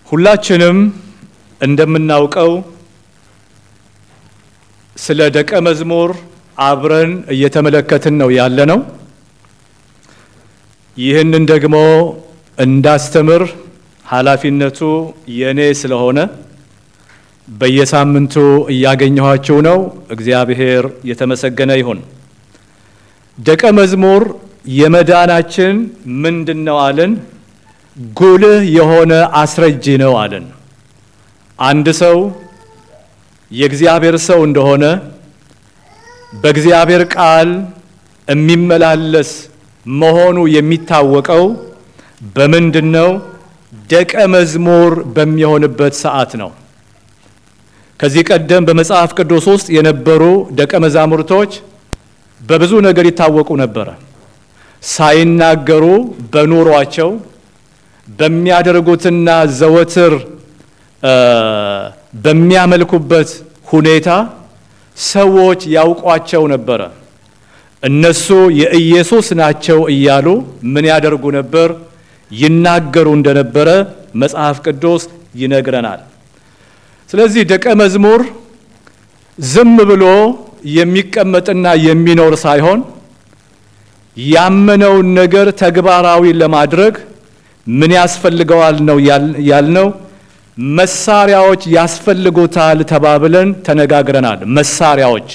ሁላችንም እንደምናውቀው ስለ ደቀ መዝሙር አብረን እየተመለከትን ነው ያለ ነው። ይህንን ደግሞ እንዳስተምር ኃላፊነቱ የኔ ስለሆነ በየሳምንቱ እያገኘኋችሁ ነው። እግዚአብሔር የተመሰገነ ይሁን። ደቀ መዝሙር የመዳናችን ምንድን ነው አለን? ጉልህ የሆነ አስረጂ ነው አለን። አንድ ሰው የእግዚአብሔር ሰው እንደሆነ በእግዚአብሔር ቃል የሚመላለስ መሆኑ የሚታወቀው በምንድን ነው? ደቀ መዝሙር በሚሆንበት ሰዓት ነው። ከዚህ ቀደም በመጽሐፍ ቅዱስ ውስጥ የነበሩ ደቀ መዛሙርቶች በብዙ ነገር ይታወቁ ነበረ። ሳይናገሩ በኑሯቸው በሚያደርጉትና ዘወትር በሚያመልኩበት ሁኔታ ሰዎች ያውቋቸው ነበረ። እነሱ የኢየሱስ ናቸው እያሉ ምን ያደርጉ ነበር? ይናገሩ እንደነበረ መጽሐፍ ቅዱስ ይነግረናል። ስለዚህ ደቀ መዝሙር ዝም ብሎ የሚቀመጥና የሚኖር ሳይሆን ያመነውን ነገር ተግባራዊ ለማድረግ ምን ያስፈልገዋል ነው ያልነው። መሳሪያዎች ያስፈልጉታል ተባብለን ተነጋግረናል። መሳሪያዎች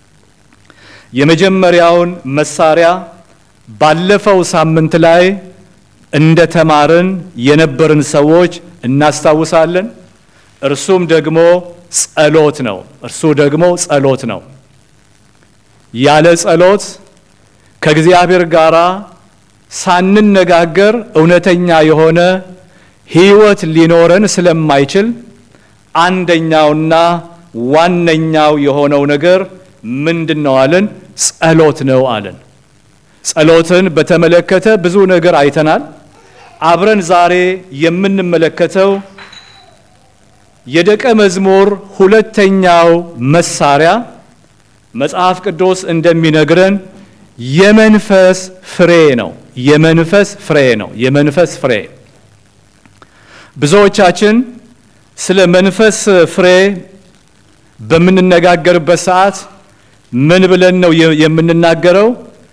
የመጀመሪያውን መሳሪያ ባለፈው ሳምንት ላይ እንደ ተማርን የነበርን ሰዎች እናስታውሳለን። እርሱም ደግሞ ጸሎት ነው። እርሱ ደግሞ ጸሎት ነው። ያለ ጸሎት ከእግዚአብሔር ጋር ሳንነጋገር እውነተኛ የሆነ ሕይወት ሊኖረን ስለማይችል አንደኛውና ዋነኛው የሆነው ነገር ምንድን ነው አለን? ጸሎት ነው አለን። ጸሎትን በተመለከተ ብዙ ነገር አይተናል። አብረን ዛሬ የምንመለከተው የደቀ መዝሙር ሁለተኛው መሳሪያ መጽሐፍ ቅዱስ እንደሚነግረን የመንፈስ ፍሬ ነው። የመንፈስ ፍሬ ነው። የመንፈስ ፍሬ ብዙዎቻችን ስለ መንፈስ ፍሬ በምንነጋገርበት ሰዓት ምን ብለን ነው የምንናገረው?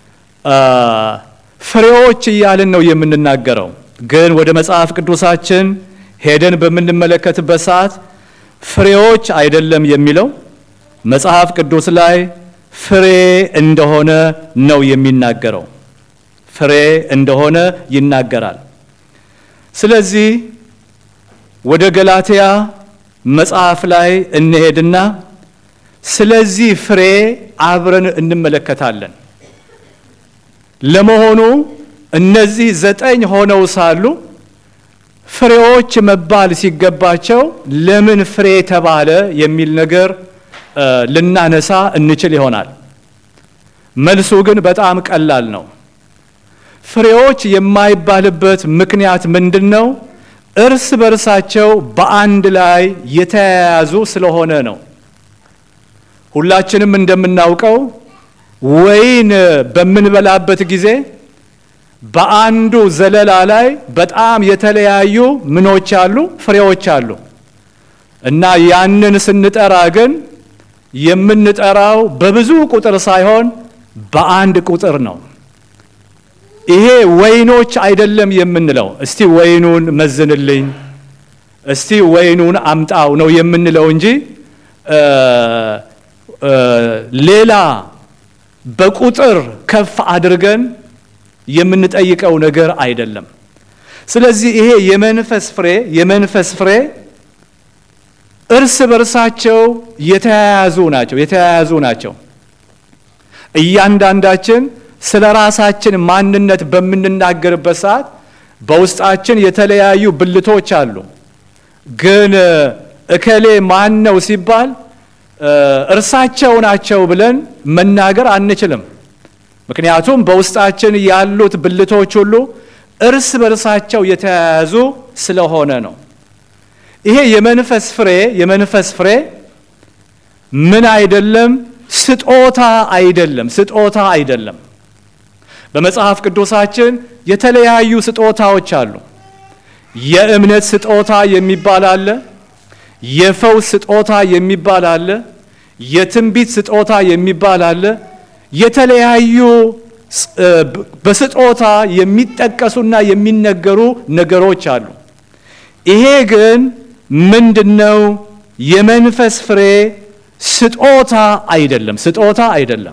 ፍሬዎች እያልን ነው የምንናገረው። ግን ወደ መጽሐፍ ቅዱሳችን ሄደን በምንመለከትበት ሰዓት ፍሬዎች አይደለም የሚለው መጽሐፍ ቅዱስ ላይ ፍሬ እንደሆነ ነው የሚናገረው። ፍሬ እንደሆነ ይናገራል። ስለዚህ ወደ ገላትያ መጽሐፍ ላይ እንሄድና ስለዚህ ፍሬ አብረን እንመለከታለን። ለመሆኑ እነዚህ ዘጠኝ ሆነው ሳሉ ፍሬዎች መባል ሲገባቸው ለምን ፍሬ ተባለ የሚል ነገር ልናነሳ እንችል ይሆናል። መልሱ ግን በጣም ቀላል ነው። ፍሬዎች የማይባልበት ምክንያት ምንድን ነው? እርስ በርሳቸው በአንድ ላይ የተያያዙ ስለሆነ ነው። ሁላችንም እንደምናውቀው ወይን በምንበላበት ጊዜ በአንዱ ዘለላ ላይ በጣም የተለያዩ ምኖች አሉ፣ ፍሬዎች አሉ እና ያንን ስንጠራ ግን የምንጠራው በብዙ ቁጥር ሳይሆን በአንድ ቁጥር ነው። ይሄ ወይኖች አይደለም የምንለው። እስቲ ወይኑን መዝንልኝ፣ እስቲ ወይኑን አምጣው ነው የምንለው እንጂ ሌላ በቁጥር ከፍ አድርገን የምንጠይቀው ነገር አይደለም። ስለዚህ ይሄ የመንፈስ ፍሬ የመንፈስ ፍሬ እርስ በርሳቸው የተያያዙ ናቸው የተያያዙ ናቸው። እያንዳንዳችን ስለ ራሳችን ማንነት በምንናገርበት ሰዓት በውስጣችን የተለያዩ ብልቶች አሉ። ግን እከሌ ማን ነው ሲባል እርሳቸው ናቸው ብለን መናገር አንችልም። ምክንያቱም በውስጣችን ያሉት ብልቶች ሁሉ እርስ በርሳቸው የተያያዙ ስለሆነ ነው። ይሄ የመንፈስ ፍሬ የመንፈስ ፍሬ ምን አይደለም፣ ስጦታ አይደለም፣ ስጦታ አይደለም። በመጽሐፍ ቅዱሳችን የተለያዩ ስጦታዎች አሉ። የእምነት ስጦታ የሚባል አለ። የፈውስ ስጦታ የሚባል አለ። የትንቢት ስጦታ የሚባል አለ። የተለያዩ በስጦታ የሚጠቀሱና የሚነገሩ ነገሮች አሉ። ይሄ ግን ምንድነው? የመንፈስ ፍሬ ስጦታ አይደለም። ስጦታ አይደለም።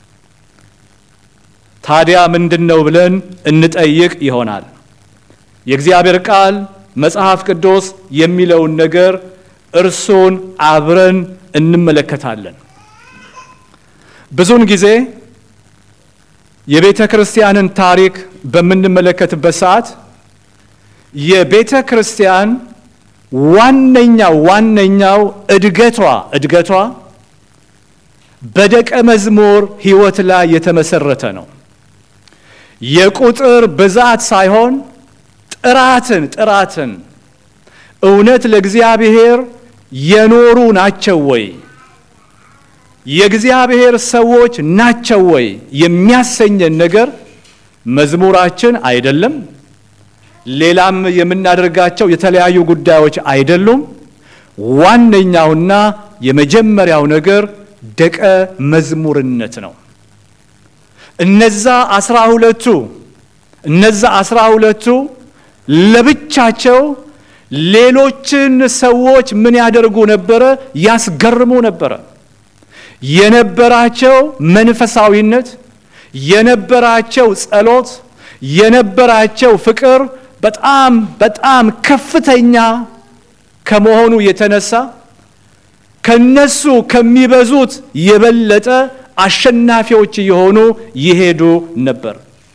ታዲያ ምንድነው ብለን እንጠይቅ ይሆናል። የእግዚአብሔር ቃል መጽሐፍ ቅዱስ የሚለውን ነገር እርሱን አብረን እንመለከታለን። ብዙውን ጊዜ የቤተ ክርስቲያንን ታሪክ በምንመለከትበት ሰዓት የቤተ ክርስቲያን ዋነኛው ዋነኛው እድገቷ እድገቷ በደቀ መዝሙር ሕይወት ላይ የተመሰረተ ነው። የቁጥር ብዛት ሳይሆን ጥራትን ጥራትን እውነት ለእግዚአብሔር የኖሩ ናቸው ወይ የእግዚአብሔር ሰዎች ናቸው ወይ የሚያሰኘን ነገር መዝሙራችን አይደለም። ሌላም የምናደርጋቸው የተለያዩ ጉዳዮች አይደሉም። ዋነኛውና የመጀመሪያው ነገር ደቀ መዝሙርነት ነው። እነዛ አስራ ሁለቱ እነዛ አስራ ሁለቱ ለብቻቸው ሌሎችን ሰዎች ምን ያደርጉ ነበረ? ያስገርሙ ነበረ። የነበራቸው መንፈሳዊነት፣ የነበራቸው ጸሎት፣ የነበራቸው ፍቅር በጣም በጣም ከፍተኛ ከመሆኑ የተነሳ ከነሱ ከሚበዙት የበለጠ አሸናፊዎች የሆኑ ይሄዱ ነበር።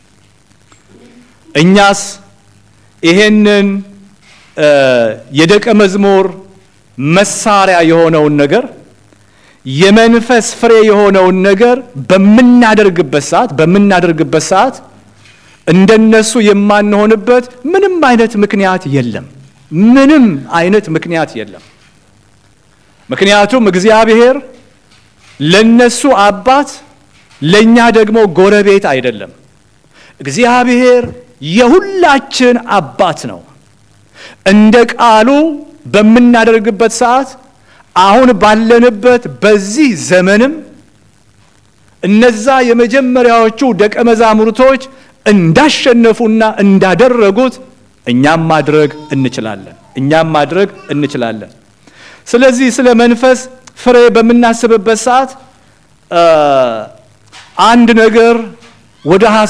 እኛስ ይሄንን የደቀ መዝሙር መሳሪያ የሆነውን ነገር የመንፈስ ፍሬ የሆነውን ነገር በምናደርግበት ሰዓት በምናደርግበት ሰዓት እንደነሱ የማንሆንበት ምንም አይነት ምክንያት የለም። ምንም አይነት ምክንያት የለም። ምክንያቱም እግዚአብሔር ለነሱ አባት ለኛ ደግሞ ጎረቤት አይደለም። እግዚአብሔር የሁላችን አባት ነው። እንደ ቃሉ በምናደርግበት ሰዓት አሁን ባለንበት በዚህ ዘመንም እነዛ የመጀመሪያዎቹ ደቀ መዛሙርቶች እንዳሸነፉና እንዳደረጉት እኛም ማድረግ እንችላለን። እኛም ማድረግ እንችላለን። ስለዚህ ስለ መንፈስ ፍሬ በምናስብበት ሰዓት አንድ ነገር ወደ